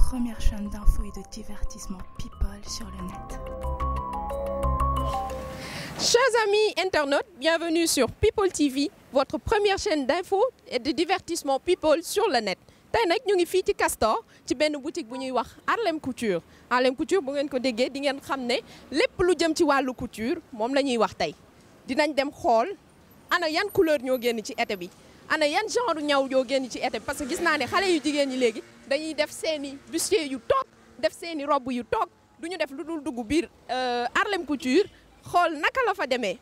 première chaîne d'infos et de divertissement people sur le net. Chers amis internautes, bienvenue sur People TV, votre première chaîne d'infos et de divertissement people sur le net. tey nag ñu ngi fii ci Castor ci benn boutique bu ñuy wax Harlem Couture Harlem Couture bu ngeen ko déggee di ngeen xam ne lépp lu jëm ci wàllu couture moom la ñuy wax tey dinañ dem xool ana yan couleur ñoo génn ci été bi ana yan genre ñaw ñoo génn ci été bi parce que gis naa ne xale yu jigéen ñi léegi dañuy def seeni bustier yu toog def seeni robe yu toog du ñu def lu dul dugg biir Harlem Couture xool naka la fa demee.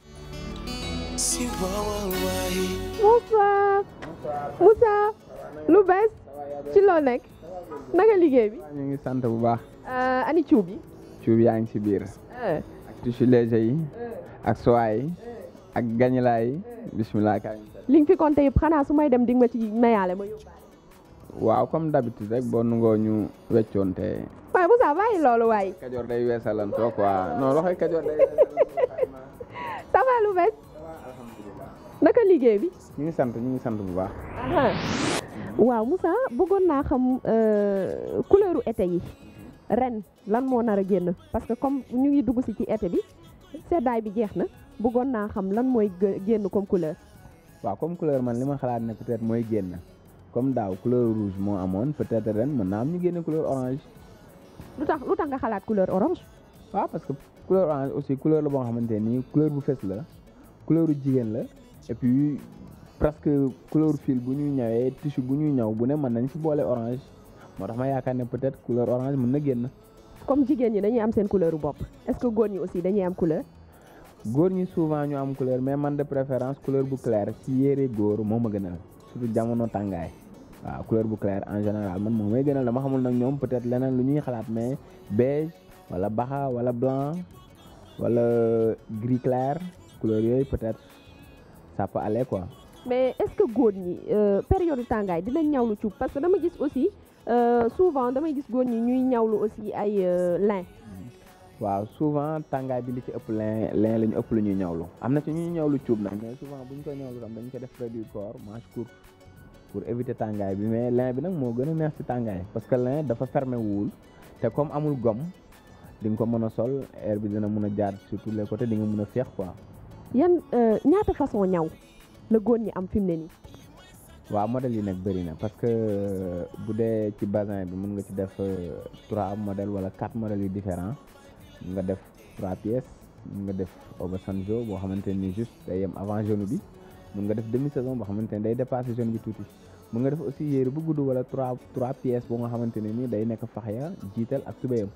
bonsoir Moussa lu bees ci loo nekk naka liggéey bi ñu ngi sant bu baax ani cuub bi cuub yaa ngi ci biir ak tissu léger yi ak soie yi ak gañilaa yi bismillah kaay li nga fi compté yëpp xanaa su may dem di nga ma ci mayaale ma yóbbaale waaw comme d'habitude rek boo nungoo ñu weccoonte waaye Moussa bàyyi loolu waaye kajoor day weesalantoo quoi non loxoy kajoor day ça va lu bees naka liggéey bi ñu ngi sant ñu ngi sant bu baax waaw Moussa bëggoon naa xam couleuru été yi ren lan moo nar a génn parce que comme ñu ngi dugg si ci été bi seddaay bi jeex na bëggoon naa xam lan mooy génn comme couleur waaw comme couleur man li ma xalaat ne peut-être mooy génn comme daaw couleur rouge moo amoon peut-être ren mën naa am ñu génne couleur orange lu tax lu tax nga xalaat couleur orange waaw parce que couleur orange aussi couleur la boo xamante nii couleur bu fës la couleur jigéen la et puis presque couleur fil bu ñuy ñëwee tissu bu ñuy ñëw bu ne mën nañ ci boole orange moo tax ma yaakaar ne peut-être couleur orange mën na génn. comme jigéen ñi dañuy am seen couleur bopp est-ce que góor ñi aussi dañuy am couleur. góor ñi souvent ñu am couleur mais man de préférence couleur bu clair ci yére góor moo ma gënal surtout jamono tàngaay waaw couleur bu clair en général man moo may gënal dama xamul nag ñoom peut-être leneen lu ñuy xalaat mais beige wala baxa wala blanc wala gris clair couleur yooyu peut-être ça peut aller quoi. mais est-ce que góor ñi période tàngaay dinañ ñawlu cuub parce que dama gis aussi souvent damay gis góor ñi ñuy ñawlu aussi ay lin. waaw souvent tàngaay bi li ci ëpp lin lin la ñu ëpp lu ñuy ñawlu am na ci ñuy ñawlu cuub nag mais souvent bu ñu ko ñawlu tam dañ ko def près du corps manche courte pour éviter tàngaay bi mais lin bi nag moo gën a neex ci tàngaay parce que lin dafa fermé wul te comme amul gomme di nga ko mën a sol air bi dina mën a jaar sur tous les côtés di nga mën a féex quoi. yan ñaata façon ñaw la góor ñi am fi mu ne nii. waaw modèle yi nag bëri na parce que bu dee ci bazin bi mën nga ci def trois modèles wala quatre modèles yu différents nga def trois pièces mën nga def Obasanjo boo xamante ni juste day yem avant genou bi mën nga def demi saison boo xamante ni day dépasser genou bi tuuti mën nga def aussi yére bu gudd wala trois trois pièces boo nga xamante ne ni day nekk faxya jiital ak tubéyam.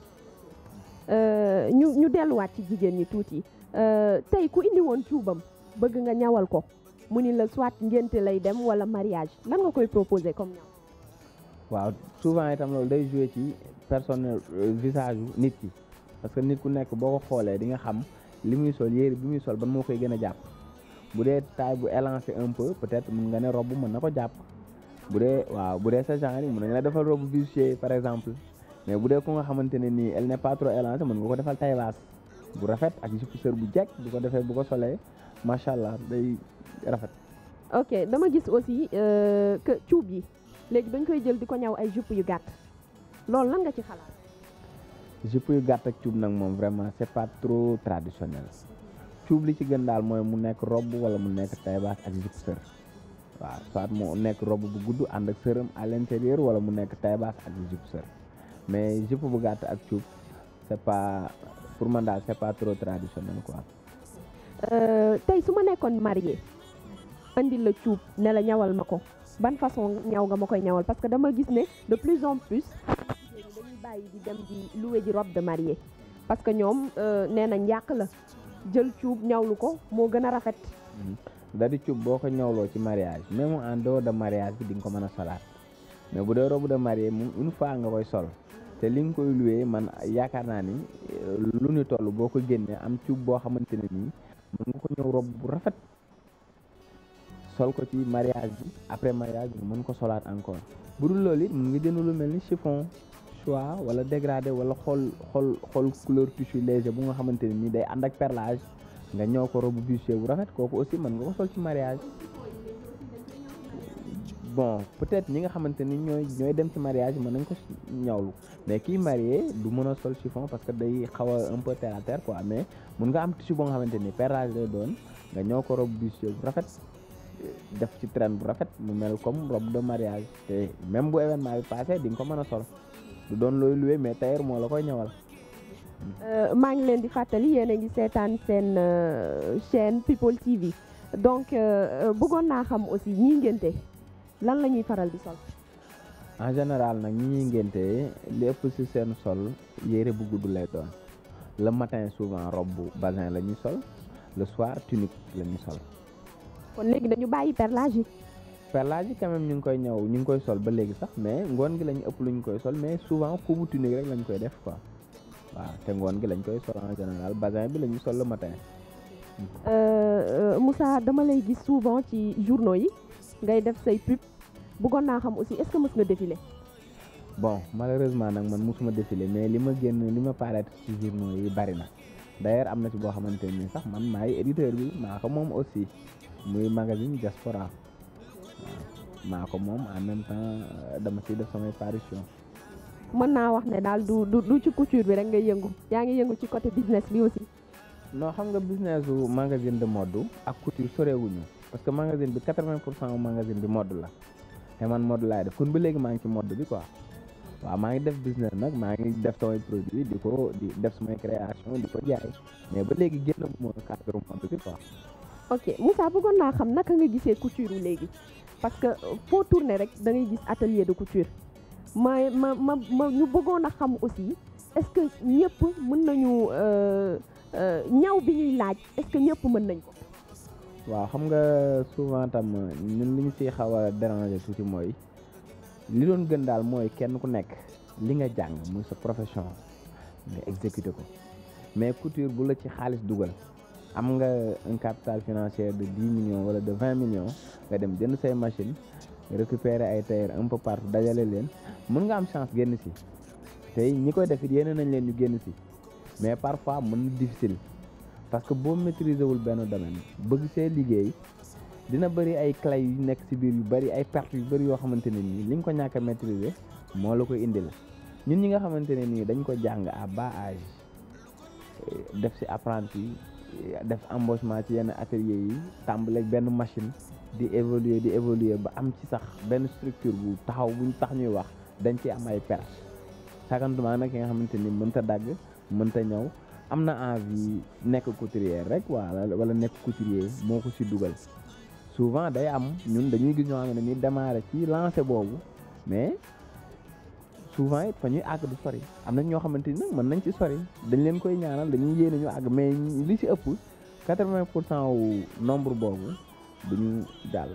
ñu ñu delluwaat ci jigéen ñi tuuti tey ku indi woon cuubam bëgg nga ñawal ko mu ni la soit ngénte lay dem wala mariage lan nga koy proposer comme ñaw. waaw souvent itam loolu day jouer ci personnel visage nit ki parce que nit ku nekk boo ko xoolee di nga xam li muy sol yére bi muy sol ban moo koy gën a jàpp bu dee taille bu élancé un peu peut-être mun nga ne robe mën na ko jàpp bu dee waaw bu dee sa genre yi mën nañ la defal robe bustier par exemple mais bu dee ku nga xamante ne nii elle n'est pas trop élancée mën nga ko defal taille basse bu rafet ak jupe sër bu jekk bu ko defee bu ko solee macha allah day rafet. ok dama gis aussi que cuub yi léegi dañ koy jël di ko ñaw ay jupe yu gàtt loolu lan nga ci xalaat. jupe yu gàtt ak cuub nag moom vraiment c'est pas trop traditionnel cuub li ci gën daal mooy mu nekk robe wala mu nekk taille basse ak jupe sër waaw soit mu nekk robe bu gudd ànd ak sëram à l'intérieur wala mu nekk taille basse ak jupe sër mais jupe bu gàtt ak cuub c'est pas pour man daal c'est pas trop traditionnel quoi. tey su ma nekkoon marié andil la cuub ne la ñawal ma ko ban façon ñaw nga ma koy ñawal parce que dama gis ne de plus en plus dañuy bàyyi di dem di louer ji robe de mariée parce que ñoom nee nañ yàq la jël cuub ñawlu ko moo gën a rafet. da di cuub boo ko ñawloo ci mariage même en dehors de mariage bi di nga ko mën a solaat mais bu dee robe de mariée moom une fois nga koy sol te li nga koy louer man yaakaar naa ni lu ñu toll boo ko génnee am cuub boo xamante ne nii mën nga ko ñëw robe bu rafet sol ko ci mariage bi après mariage bi mën ko solaat encore bu dul loolu it mën nga jënd lu mel ni chiffon choix wala dégradé wala xool xool xool couleur tissu léger bu nga xamante ne nii day ànd ak perlage nga ñëw ko robe bustier bu rafet kooku aussi mën nga ko sol ci mariage bon peut-être ñi nga xamante ni ñooy ñooy dem ci mariage mën nañ ko ñawlu mais kii marié du mën a sol chiffon parce que day xaw a un peu terre à terre quoi mais mun nga am tissu boo nga xamante ni perlage lay doon nga ñëw ko robe bustier bu rafet def ci traîne bu rafet mu mel comme robe de mariage te même bu événement bi passé di nga ko mën a sol du doon looy loué mais tailleur moo la koy ñëwal. maa ngi leen di fàttali yéen a ngi seetaan seen chaîne People TV donc bëggoon naa xam aussi ñii ngénte lan la ñuy faral di sol. en général nag ñi ñuy ngénte li ëpp ci seen sol yére bu gudd lay doon le matin souvent robe bazin la ñuy sol le soir tunique la ñuy sol. kon léegi dañu bàyyi perlage yi. perlage yi quand même ñu ngi koy ñëw ñu ngi koy sol ba léegi sax mais ngoon gi lañu ëpp lu ñu koy sol mais souvent kubu tunique rek lañ koy def quoi waaw te ngoon gi lañ koy sol en général bazin bi la ñuy sol le matin. Moussa dama lay gis souvent ci journaux yi ngay def say pub bëggoon naa xam aussi est-ce que mës nga défilé. bon malheureusement nag man mosuma défilé mais li ma génn li ma paraître ci journaux yi bari na d'ailleurs am na ci boo xamante ni sax man maay éditeur bi maa ko moom aussi muy magazine Diaspora waaw maa ko moom en même temps dama ciy def samay parution mën naa wax ne daal du du du ci couture bi rek ngay yëngu yaa ngi yëngu ci côté business bi aussi. non xam nga business su magazine de mode ak couture sorewuñu parce que magazine bi 80 pour cent magazine bi mode la te man mode laay def kon ba léegi maa ngi ci mode bi quoi waaw maa ngi def business nag maa ngi def samay produit di ko di def samay création di ko jaay mais ba léegi génn bu ma cadre mode bi quoi. ok Moussa bëggoon naa xam naka nga gisee couture léegi parce que foo tourner rek da ngay gis atelier de couture ma ma ma ma ñu bëggoon a xam aussi est-ce que ñëpp mën nañu ñaw bi ñuy laaj est-ce que ñëpp mën nañ ko. waaw xam nga souvent tam ñun li ñu siy xaw a déranger tuuti mooy li doon gën daal mooy kenn ku nekk li nga jàng muy sa profession nga exécuter ko mais couture bu la ci xaalis dugal am nga un capital financier de dix millions wala de vingt millions nga dem jënd say machine récupérer ay tailleur un peu partout dajale leen mën nga am chance génn si tey ñi koy def it yéene nañ leen ñu génn si mais parfois mën na difficile parce que boo maîtriser wul benn domaine bëgg see liggéey dina bëri ay clé yu nekk ci biir yu bëri ay pertes yu bëri yoo xamante ne nii li nga ko ñàkk a maîtriser moo la koy indil ñun ñi nga xamante ne nii dañ ko jàng à bas âge def ci apprenti def embauchement ci yenn atelier yi tàmbaleeg benn machine di évoluer di évoluer ba am ci sax benn structure bu taxaw buñ tax ñuy wax dañ ci am ay pertes sakantumaa nag ki nga xamante ni mënta dagg mënta ñëw am na envie nekk couturier rek wala wala nekk couturier moo ko ci dugal souvent day am ñun dañuy gis ñoo xam ne ni démarrer ci lancé boobu mais souvent it fa ñuy àgg du sori am na ñoo xamante ni nag mën nañ ci sori dañ leen koy ñaanal dañuy yéene ñu àgg mais li ci ëpp 80 pour cent wu nombre boobu duñu jàll.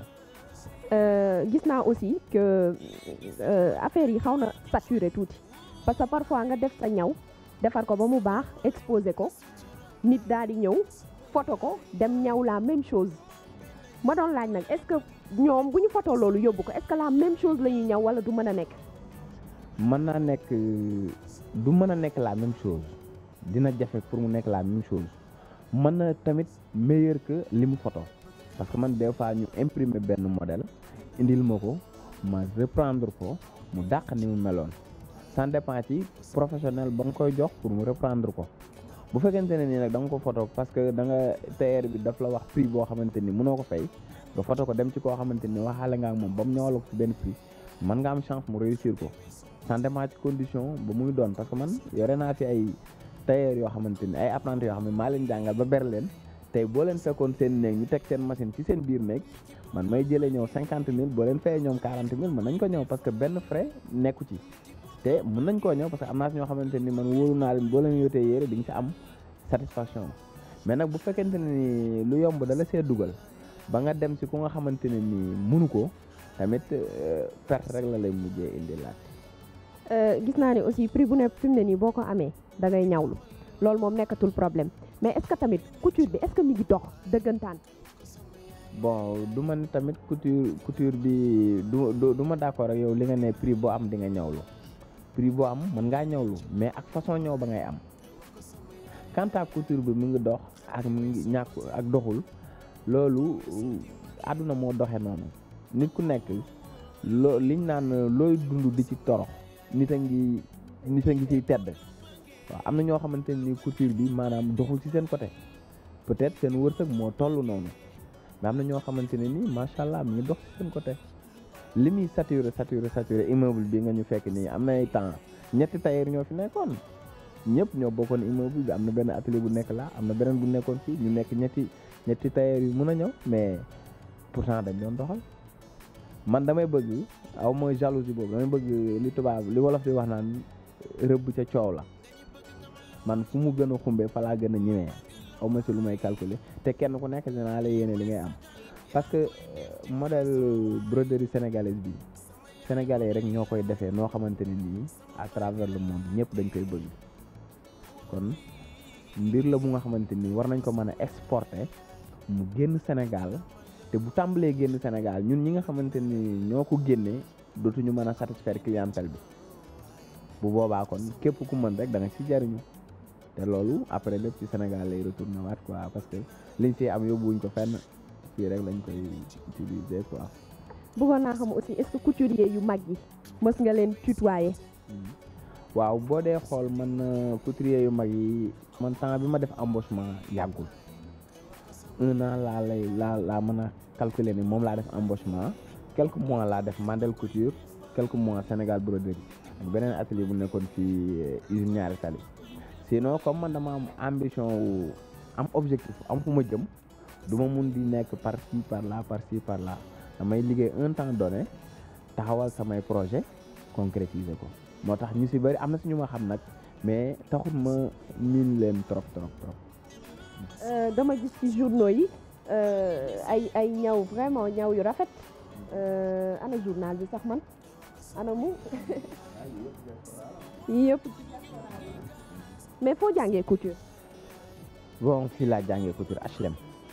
gis naa aussi que affaire yi xaw na saturé tuuti parce que parfois nga def sa ñaw defar ko ba mu baax exposé ko nit daal di ñëw photo ko dem ñaw la même chose ma doon laaj nag est-ce que ñoom bu ñu photo loolu yóbbu ko est-ce que la même chose la ñuy ñaw wala du mën a nekk. mën naa nekk du mën a nekk la même chose dina jafe pour mu nekk la même chose mën na tamit meilleur que li mu photo parce que man des fois ñu imprimer benn modèle indil ma ko ma reprendre ko mu dàq ni mu meloon ça dépend ci professionnel ba nga koy jox pour mu reprendre ko bu fekkente ne nii nag da nga ko photo parce que da nga tailleur bi daf la wax prix boo xamante ni mënoo ko fay nga photo ko dem ci koo xamante ni waxaale nga ak moom ba mu ñëwal ko ci benn prix mën nga am chance mu réussir ko ça dépend ci condition ba muy doon parce que man yore naa fi ay tailleur yoo xamante ni ay apprenti yoo xam ne maa leen jàngal ba ber leen tey boo leen fekkoon seen néeg ñu teg seen machine ci seen biir néeg man may jëlee ñëw cinquante mille boo leen fayee ñoom quarante mille mën nañ ko ñëw parce que benn frais nekku ci te mën nañ koo ñëw parce que am naa si ñoo xamante ni man wóoru naa leen boo leen yotee yére di nga ci am satisfaction mais nag bu fekkente ne ni lu yomb dala see dugal ba nga dem si ku nga xamante ne ni mënu ko tamit perte rek la lay mujjee indi laat gis naa ne aussi prix bu ne fi mu ne nii boo ko amee da ngay ñawlu loolu moom nekkatul problème mais est-ce que tamit couture bi est-ce que mi ngi dox dëggantaan. bon du ma ne tamit couture couture bi du du ma d'accord ak yow li nga ne prix boo am di nga ñawlu prix boo am mën ngaa ñawlu mais ak façon ñëw ba ngay am quant à couture bi mu ngi dox ak mu ngi ñàkk ak doxul loolu àdduna moo doxe noonu nit ku nekk loo liñ naan looy dund di ci torox nit a ngi nit a ngi ciy tedd waaw am na ñoo xamante ni couture bi maanaam doxul ci seen côté peut-être seen wërsëg moo toll noonu mais am na ñoo xamante ne nii macha allah mi ngi dox ci seen côté li muy saturé saturé saturé immeuble bi nga ñu fekk nii am na ay temps ñetti tailleur ñoo fi nekkoon ñëpp ñoo bokkoon immeuble bi am na benn atelier bu nekk là am na beneen bu nekkoon fii ñu nekk ñetti ñetti tailleur yu mun a ñëw mais pourtant dañ doon doxal man damay bëgg aw mooy jalousie boobu damay bëgg li tubaab li wolof di wax naan rëbb ca coow la man fu mu gën a xumbee fa laa gën a ñëwee aw ma si lu may calculer te kenn ku nekk dinaa la yéene li ngay am parce que modèle broderie sénégalaise bi sénégalais rek ñoo koy defee noo xamante ne nii à travers le monde ñëpp dañ koy bëgg kon mbir la bu nga xamante ni war nañ ko mën a exporter mu génn Sénégal te bu tàmbalee génn Sénégal ñun ñi nga xamante ni ñoo ko génnee dootuñu mën a satisfaire clientèle bi bu boobaa kon képp ku mën rek da nga ci jariñu te loolu après lépp ci Sénégal lay retourné waat quoi parce que liñ fi am yóbbuwuñ ko fenn fii rek lañ koy utiliser quoi. bëggoon naa xam aussi est-ce que couturier yu mag yi mës nga leen tutoyer. waaw boo dee xool man couturier yu mag yi man temps bi ma def embauchement yàggul un an laa lay laa laa mën a calculer ni moom laa def embauchement quelques mois laa def Mandel Couture quelques mois Sénégal broderie ak beneen atelier bu nekkoon fii usine ñaari tali sinon comme man dama am ambition wu am objectif am fu ma jëm du ma mun di nekk par ci par là par ci par là damay liggéey un temps donné taxawal samay projet concrétiser ko moo tax ñu si bëri am na si ñu ma xam nag mais taxut ma miin leen trop trop trop. dama gis ci journaux yi ay ay ñaw vraiment ñaw yu rafet ana journal bi sax man ana mu yëpp mais foo jàngee couture. bon fii laa jàngee couture HLM.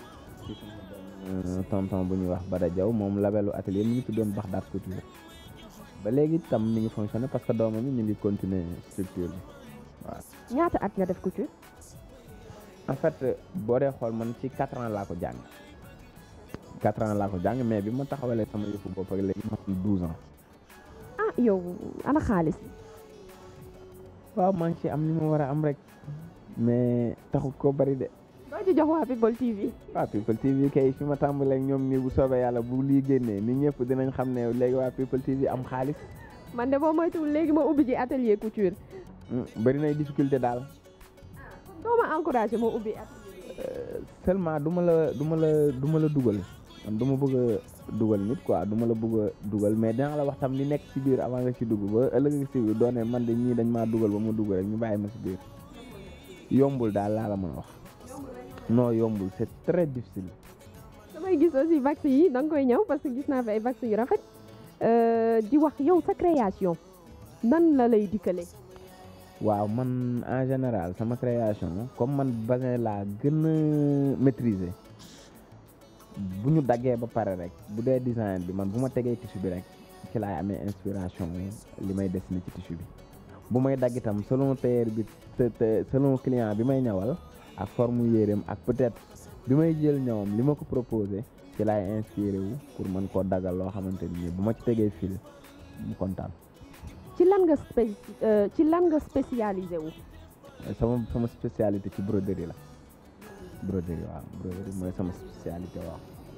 tonton bu ñuy wax Bada Diaw moom labelu atelier mi ngi tuddoon Baxdaat couture. ba léegi tam mi ngi fonctionné parce que doomam yi ñu ngi continuer structure bi waaw. ñaata at nga def couture. en fait boo dee xool man ci quatre ans laa ko jàng quatre ans laa ko jàng mais bi ma taxawalee sama yëfu bopp ak léegi ma am douze ans. ah yow ana xaalis. waaw maa ngi ci am ni ma war a am rek mais taxut koo bari de. doo ci jox waa People TV. waa People TV kay fi ma tàmbalee ak ñoom nii bu soobee yàlla bu lii génnee nit ñëpp dinañ xam ne léegi waa People TV am xaalis. man de boo moytuwul léegi ma ubbi ci atelier couture. bari nay difficulté daal. doo ma encouragé ma ubbi atelier. seulement du ma la du ma la du ma la dugal man du ma bëgg a dugal nit quoi du ma la bëgg a dugal mais dinaa la wax tam li nekk ci biir avant nga ci dugg ba ëllëg nga ci biir doone man de ñii dañ maa dugal ba ma dugg rek ñu bàyyi ma ci biir yombul daal laa la mën a wax. non yombul c'est très difficile. damay gis aussi vax yi da nga koy ñëw parce que gis naa fi ay vax yu rafet di wax yow sa création nan la lay dikkalee. waaw man en général sama création comme man basin laa gën a maîtriser bu ñu daggee ba pare rek bu dee design bi man bu ma tegee tissu bi rek ci laay amee inspiration li may dessiner ci tissu bi bu may dagg itam selon tailleur bi selon client bi may ñawal. ak forme yéreem ak peut-être bi may jël ñawam li ma ko proposé ci laay inspiré wu pour mën koo dagal loo xamante ni bu ma ci tegee fil mu kontaan. ci lan nga spé ci lan nga spécialisé wu. sama sama spécialité ci broderie la broderie waaw broderie mooy sama spécialité waaw.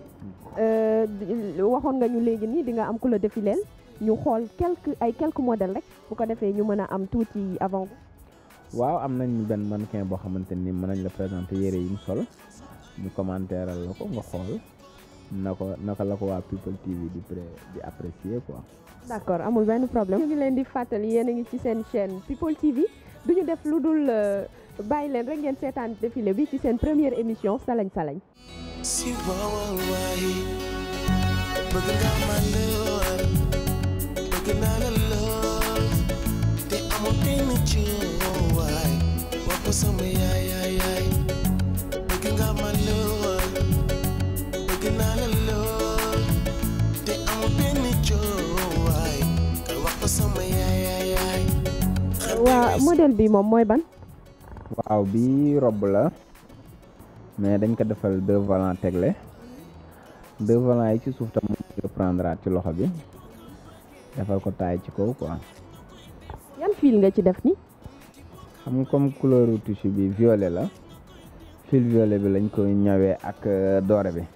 waxoon nga ñu léegi nii di nga am ku la défileel ñu xool quelques ay quelques modèles rek bu ko defee ñu mën a am tuuti avant. waaw am nañ benn mannequin boo xamante ni mën nañ la présenter yére yi mu sol ñu commentéral la ko nga xool na ko naka la ko waa People TV di pré di apprécier quoi. d'accord amul benn problème. ñu ngi leen di fàttali yéen a ngi ci seen chaîne People TV du ñu def lu dul bàyyi leen rek ngeen seetaan défilé bi ci seen première émission salañ salañ. si waawal waay bëgg nga ma lool bëgg naa la lool te amul benn waay wax ko sama yaay yaay yaay bëgg nga ma lool bëgg naa la lool te amul benn waay wax ko sama yaay yaay yaay waa modèle bi moom mooy ban. waaw bi robb la mais dañ ko defal deux volants tegle deux volants yi ci suuf tam moom reprendre ci loxo bi defal ko taay ci kaw quoi yan fil nga ci def ni xam nga comme couleur tissu bi violet la fil violet bi lañ koy ñawee ak euh, doore bi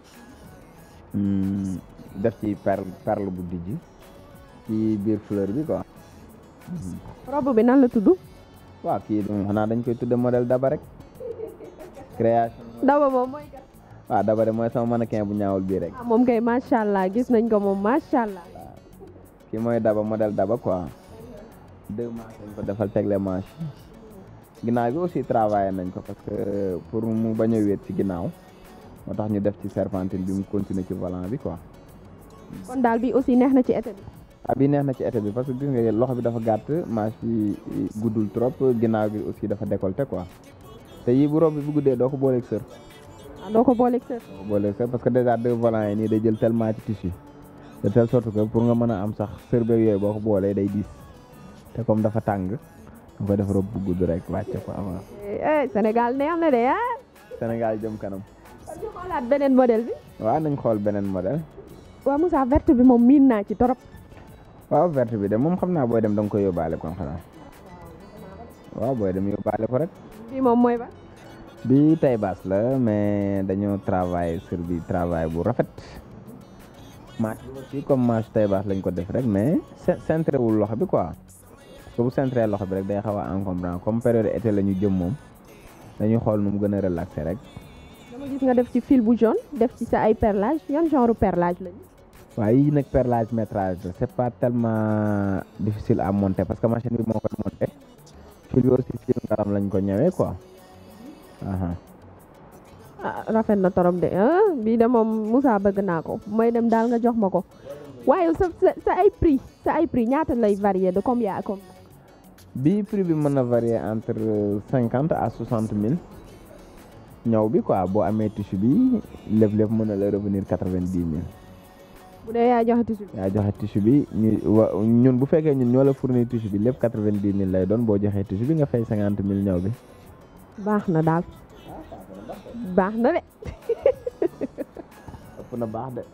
Hmm, def ci perle perle bu dijj ci biir fleur bi quoi robe bi nan la tudd waaw kii moom xanaa dañ koy tudde modèle daba rek création daba moom mooy kat waaw daba de mooy sama mannequin bu ñaawul bii rek ah moom kay macha allah gis nañ ko moom macha allah kii mooy daba modèle daba quoi deux manches lañ ko defal tegle manche ginnaaw bi aussi travaillé nañ ko parce que pour mu bañ a wéet ci ginnaaw moo tax ñu def ci serpentine bi mu continuer ci volant bi quoi kon daal bi aussi neex na ci été bi ah bi neex na ci été bi parce que gis nga loxo bi dafa gàtt manche bi guddul trop ginnaaw bi aussi dafa décolleté quoi te yii bu robe bi bu guddee doo ko booleeg sër ah doo ko booleeg sër doo ko booleeg sër parce que déjà deux volants yi nii day jël tellement ci tissu de telle sorte que pour nga mën a am sax sër beeg yooyu boo ko boolee day diis te comme dafa tàng nga koy def robe bu gudd rek wàcce ko avant eh Sénégal neex na de ah Sénégal jëm kanam kon ñu xoolaat beneen modèle bi waaw nañ xool beneen modèle waaw Moussa verte bi moom miin naa ci torop waaw verte bi de moom xam naa booy dem da nga koy yóbbaale kon xanaa waaw booy dem yóbbaale ko rek bi moom mooy ba bi tay baas la mais dañoo travail sur bi travail bu rafet manche bi aussi comme manche tay baas lañ ko def rek mais cen- centré wul loxo bi quoi parce que bu centré loxo bi rek day xaw a encombrant comme période été la ñu jëm moom dañuy xool nu mu gën a relaxé rek dama gis nga def ci fil bu jaune def ci sa ay perlage yan genre perlage lañu waaye yii nag perlage métrage la c'est pas tellement difficile à monter parce que machine bi moo koy monter fil bi aussi fil ngaram lañ ko ñëwee quoi aha ah rafet na torop de ah bii de moom Moussa bëgg naa ko mooy dem daal nga jox ma ko waaye sa sa sa ay prix sa ay prix ñaata lay varier de combien à combien bi prix bi mën na varier entre cinquante à soixante mille ñëw bi quoi boo amee tissu bi lépp lépp mën na la revenir quatre vingt dix mille bu dee yaa joxe tissu bi yaa joxe tissu bi ñu wa ñun bu fekkee ñun ñoo la fournir tissu bi lépp quatre vingt dix mille lay doon boo joxee tissu bi nga fay cinquante mille ñëw bi baax na daal baax na de ëpp na baax de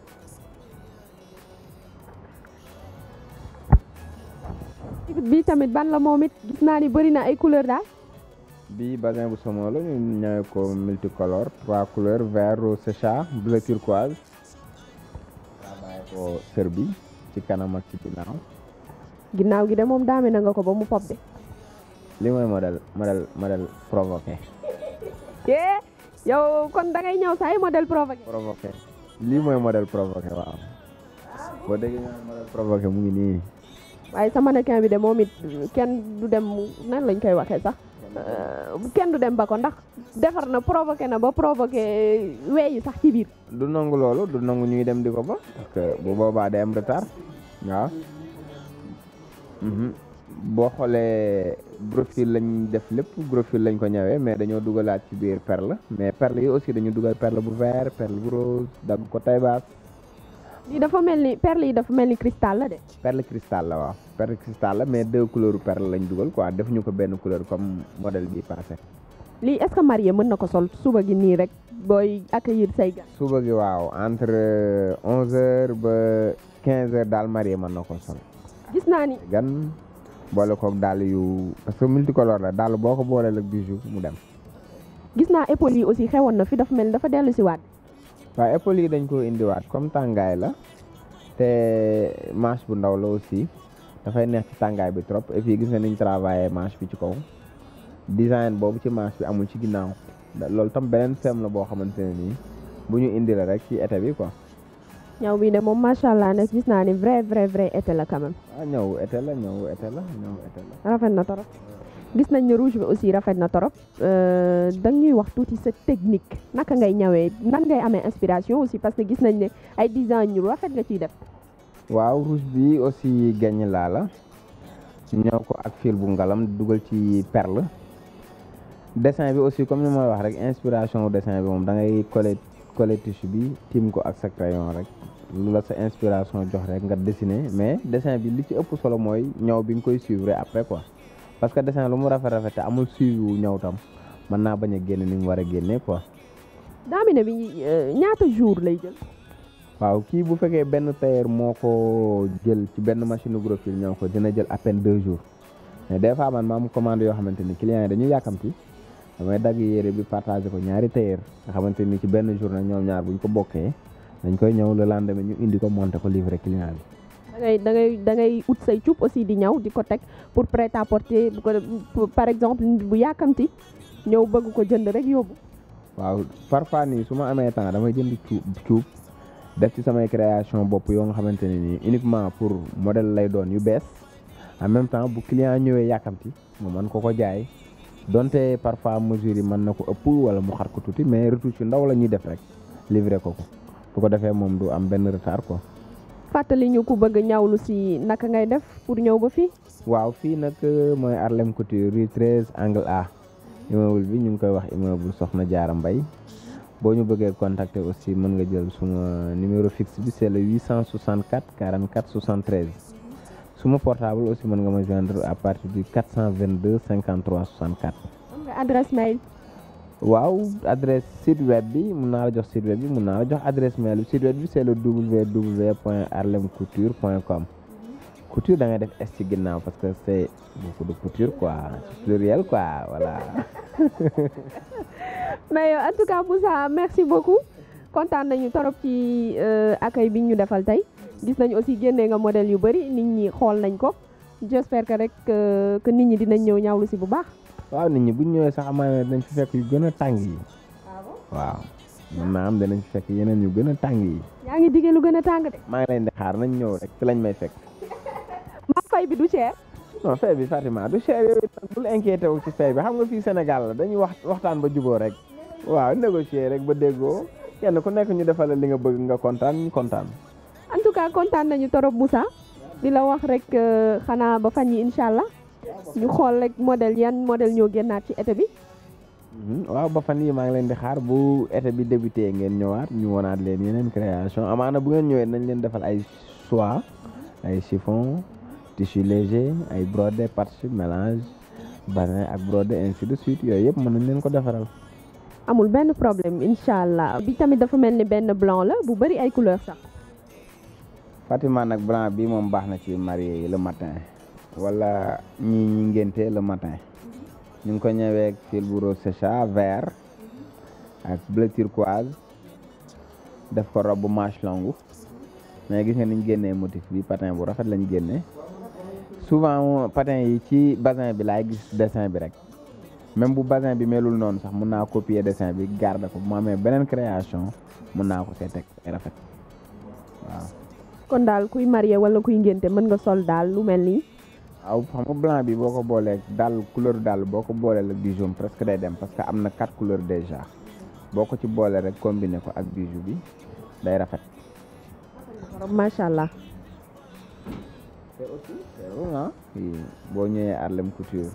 bii tamit ban la moom it gis naa ni bëri na ay couleur daal bi basin bu somo la ñu ñëwee ko multicolore trois couleurs vert rose sécha bleu turquoise travaillé ko sër bi ci kanam ak ci ginnaaw ginnaaw gi de moom daame na nga ko ba mu pop de li mooy modèle modèle modèle provoqué eh yow kon da ngay ñëw sa ay modèle provoqué provoqué lii mooy modèle provoqué waaw boo déggee ñu naan modèle provoqué mu ngi nii waaye sa mannequin bi de moom it kenn du dem nan lañ koy waxee sax Euh, kenn du dem ba ko ndax defar na provoqué na ba provoqué weeyi sax ci biir du nangu loolu du nangu ñuy dem di ko ba parce que bu boobaa day am retard waaw Mhm. boo xoolee profil lañ def lépp profil lañ ko ñëwee mais dañoo dugalaat ci biir perle mais perle yi aussi dañu dugal perle bu vert perle bu rose dagg ko tay baas lii dafa mel ni perle yi dafa mel ni cristal la de perle cristal la waaw perle cristal la mais deux couleurs perle lañ dugal quoi defuñu ko benn couleur comme modèle bi passé lii est-ce que marié mën na ko sol suba gi nii rek booy accueillir say gan suba gi waaw entre onze heures ba quinze heures daal marié mën na ko sol gis naa ni gan boole koog dàll yu parce que multicolore la dàll boo ko booleel ak bijou mu dem gis naa épaules yi aussi xewoon na fi dafa mel ni dafa dellu si waat waaye épaules yi dañ ko indiwaat comme tàngaay la te manche bu ndaw la aussi dafay neex ci tàngaay bi trop et puis gis nga niñ travaillé manche bi ci kaw design boobu ci manche bi amul ci ginnaaw da- loolu tam beneen feem la boo xamante ne nii bu ñu indi la rek ci été bi quoi ñaw bi de moom macha allah nag gis naa ni vrai vrai vrai été la quand même ah ñëw été la ñëw été la ñëw été la rafet na torop gis nañ ne rouge bi aussi rafet na torop Euh, da ñuy wax tuuti sa technique naka ngay ñawee nan ngay amee inspiration aussi parce que gis nañ ne ay design yu rafet nga ciy def waaw rouge bi aussi gañ laa la ñëw ko ak fil bu ngalam dugal ci perle dessin bi aussi comme ni ma wax rek inspiration wu dessin bi moom da ngay coller coller tissu bi tiim ko ak sa crayon rek lu la sa inspiration jox rek nga dessiner mais dessin bi li ci ëpp solo mooy ñëw bi nga koy suivre après quoi parce que dessin lu mu rafet rafet te amul suivi wu ñëw tam mën naa bañ a génne ni mu war a génne quoi daamine bi euh, ñaata jour lay jël waaw kii bu fekkee benn tailleur moo ko jël ci benn machine gros fil ñëw ko dina jël à peine deux jours mais des fois man ma am commande yoo xamante ni clients yi dañuy yàkkamti damay dagg yére bi partagé ko ñaari tailleur nga xamante ni ci benn journée ñoom ñaar buñ ko bokkee dañ koy ñëw le lendemain ñu indi ko monter ko livrer client bi. da ngay da ngay da ngay ut say cuub aussi di ñaw di ko teg pour prêt à porter bu ko par exemple nit bu yàkkamti ñëw bëgg ko jënd rek yóbbu. waaw parfois nii su ma amee temps damay jënd cuub cuub def ci samay création bopp yoo nga xamante ne nii uniquement pour modèle lay doon yu bees en même temps bu client ñëwee yàkkamti mu mën ko ko jaay donte parfois mesure yi mën na ko ëpp wala mu xar ko tuuti mais retouche yu ndaw la ñuy def rek livrer ko ko bu ko defee moom du am benn retard quoi. fàttali ñu ku bëgg ñawlu si naka ngay def pour ñëw ba fii. waaw fii nag mooy Harlem Couture rue 13 angle A immeuble bi ñu ngi koy wax immeuble Soxna Jaara Mbay boo ñu bëggee contacter aussi mën nga jël suma numéro fixe bi c'est le 864 44 73 suma portable aussi mën nga ma joindre à partir du 422 53 64. am nga adresse mail. waaw adresse site web bi mun naa la jox site web bi mun naa la jox adresse mail bi site web bi c'est le www point harlemcouture point com couture da ngay def s ci ginnaaw parce que c'est beaucoup de couture quoi pluriel quoi voilà. mais en tout cas Moussa merci beaucoup kontaan nañu torop ci accueil bi ñu defal tey gis nañu aussi génnee nga modèle yu bari nit ñi xool nañ ko j'espère que rek que nit ñi dinañ ñëw ñawlu si bu baax. waaw nit ñi bu ñu ñëwee sax amaana dinañ fi fekk yu gën a tàng yi. waaw mën naa am dinañ fi fekk yeneen yu gën a tàng yi. yaa ngi diggee lu gën a tàng de. maa ngi leen di xaar nañ ñëw rek fi lañ may fekk. ma fay bi du cher. non fay bi Fatima du cher yooyu bul inquiété wu ci fay bi xam nga fii Sénégal la dañuy wax waxtaan ba juboo rek. waaw négocier rek ba déggoo kenn ku nekk ñu defal li nga bëgg nga kontaan ñu kontaan. en tout cas kontaan nañu torop Moussa di la wax rek xanaa ba fan yi incha allah ñu xool rek modèle yan modèle ñoo génnaat ci été bi. waaw ba fan yi maa ngi leen di xaar bu été bi débuté ngeen ñëwaat ñu wonaat leen yeneen création amaana bu ngeen ñëwee nañ leen defal ay soie ay chiffon tissu léger ay brodé patch mélange basin ak brodé ainsi de suite yooyu yëpp mën nañ leen ko defaral. amul benn problème incha allah bi tamit dafa mel ni benn blanc la bu bari ay couleur sax. Fatima nag blanc bi moom baax na ci marié yi le matin wala ñi ñi ngénte le matin ñu ngi ko ñëwee ak fil bu rose sécha vert ak bleu turquoise def ko robe manche longue mais gis nga niñ génnee motif bi patin bu rafet lañ génnee souvent patin yi ci basin bi laay gis dessin bi rek même bu basin bi melul noonu sax mun naa copier dessin bi garder ko bu ma amee beneen création mun naa ko see teg ay rafet waaw. kon daal kuy marié wala kuy ngénte mën nga sol daal lu mel nii. waaw xam nga blanc bi boo ko boolee daal couleur daal boo ko boolee ak bijou presque day dem parce que am na quatre couleurs déjà boo ko ci boolee rek combiné ko ak bijou bi day rafet. macha allah. te aussi boo ñëwee Harlem Couture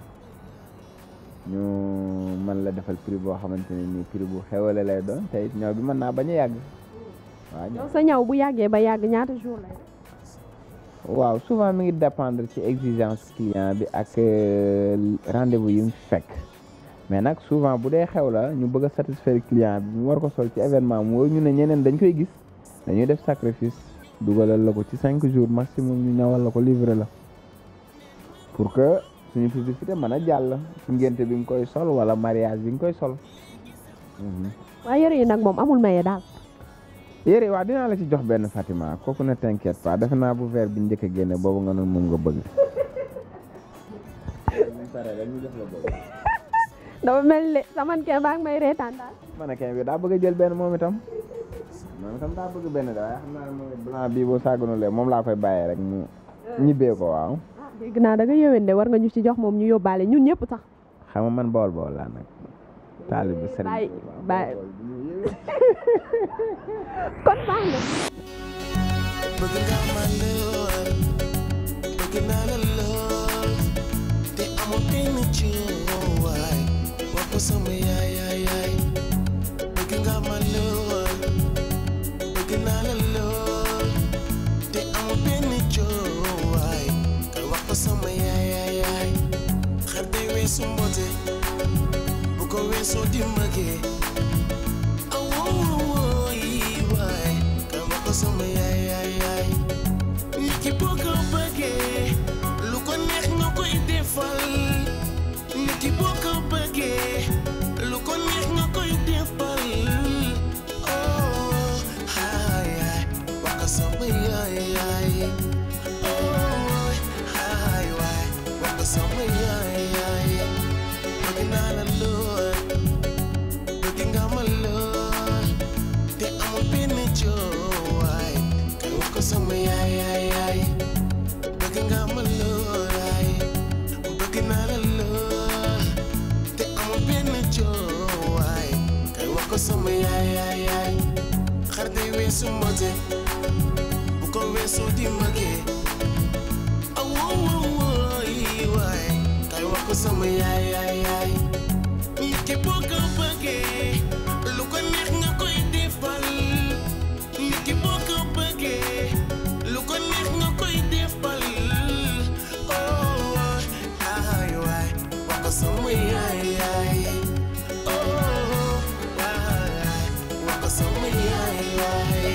ñu mën la defal prix boo xamante ne nii prix bu xewale lay doon te it ñëw bi mën naa bañ a yàgg. waaw yow sa ñaw bu yàggee ba yàgg ñaata jour lay waaw souvent mi ngi dépendre ci exigence client bi ak rendez-vous yi mu fekk mais nag souvent bu dee xew la ñu bëgg a satisfaire client bi mu war ko sol ci événement mu ñu ne ñeneen dañ koy gis dañuy def sacrifice dugalal la ko ci cinq jours maximum ñu ñawal la ko livrer la pour que suñu publicité mën a jàll ci ngénte bi nga koy sol wala mariage bi nga koy sol. waaye yëre yi nag moom amul maye daal. yére waaw dinaa la ci jox benn Fatima kooku ne t'inquiète pas defe naa bu verre bi njëkk a génne boobu nga noonu moom nga bëgg. dafa mel ni saman kee baa ngi may reetaan daal. mannequin bi daa bëgg a jël benn moom itam moom itam daa bëgg benn da waaye xam naa ne moom blanc bii boo sàgganulee moom laa koy bàyyee rek mu ñibbee ko waaw. dégg naa da nga yëwén de war nga ñu ci jox moom ñu yóbbaale ñun ñëpp sax. xam nga man bool bool laa nag. taalibe sëriñ bàyyi bàyyi kon baax na. bëgg nga ma lool bëgg naa la lool te amul benn coowaay wax ko sama yaay yaay yaay bëgg nga ma lool bëgg naa la lool te amul benn coowaay kay wax ko sama yaay yaay yaay xel day weesu mbote bu ko weesoo di magee awoo yi waay kay wax ko ko sama yaay yaay yaay nit ki boo ko bëggee lu ko neex nga koy defal nit ki boo ko bëggee lu ko neex nga koy defal oh haay yaay wax ko sama yaay yaay oh haay waay wax ko sama yaay yaay bëgg naa la lool bëgg nga ma lool te amul benn joowaay kay wax ko sama yaay yaay yaay bëgg nga ma lool ay bëgg naa la lool te amul benn joowaay kay wax ko sama yaay yaay yaay xar day weesu mbote bu ko weesu di magee awoowoowooy waay kay wax ko sama yaay yaay yaay nit ki boo ko bëggee lu ko neex nga koy defal nit ki boo ko bëggee lu ko neex nga koy defal oh ay waay wax ko sama yaay yaay oh waay wax ko sama yaay yaay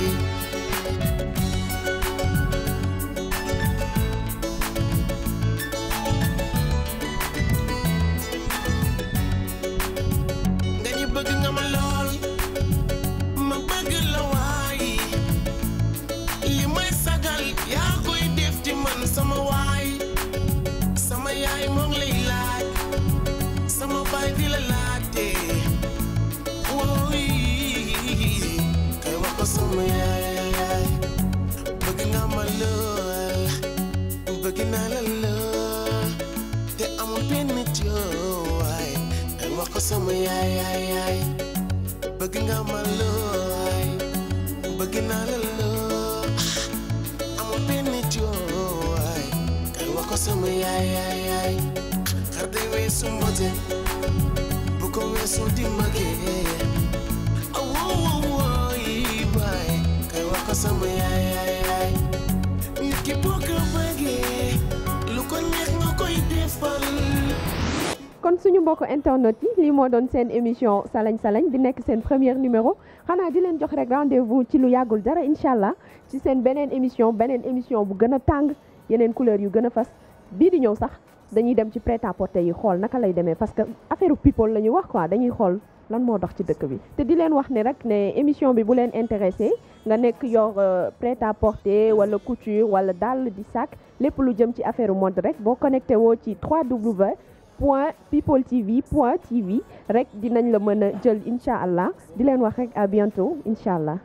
nga ñu bëgg nga ma lool ma bëgg la waay li may sagal yaa koy def ci man sama waay sama yaay moo ngi lay laaj sama baay di la laajte wooy kay wax ko sama yaay bëgg nga ma lool bëgg naa la lool te amul benn joowaay kay wax ko sama yaay yaay yaay bëgg nga ma looy bëgg naa la loo amul benn joowaay kay wax ko sama yaay yaay yaay xar day weesu mbote bu ko weesu di magee awoowoowooy baay kay wax ko sama yaay yaay yaay nit ki boo ko bëggee lu ko neex nga koy defal kon suñu mbokk internet yi lii moo doon seen émission salañ salañ di nekk seen première numéro xanaa di leen jox rek rendez-vous ci lu yàggul dara incha allah ci seen beneen émission beneen émission bu gën a tàng yeneen couleur yu gën a fas bii di ñëw sax dañuy dem ci prêt à porter yi xool naka lay demee parce que affaire people la ñuy wax quoi dañuy xool lan moo dox ci dëkk bi te di leen wax ne rek ne émission bi bu leen intéressé nga nekk yor prêt à porter wala couture wala dàll di sac lépp lu jëm ci affaire mode rek boo connecté woo ci 3w point people tv point tv rek dinañ la mën a jël incha allah di leen wax rek à bientôt incha allah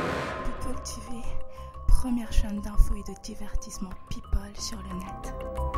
People TV, première chaîne d'infos et de divertissement people sur le net.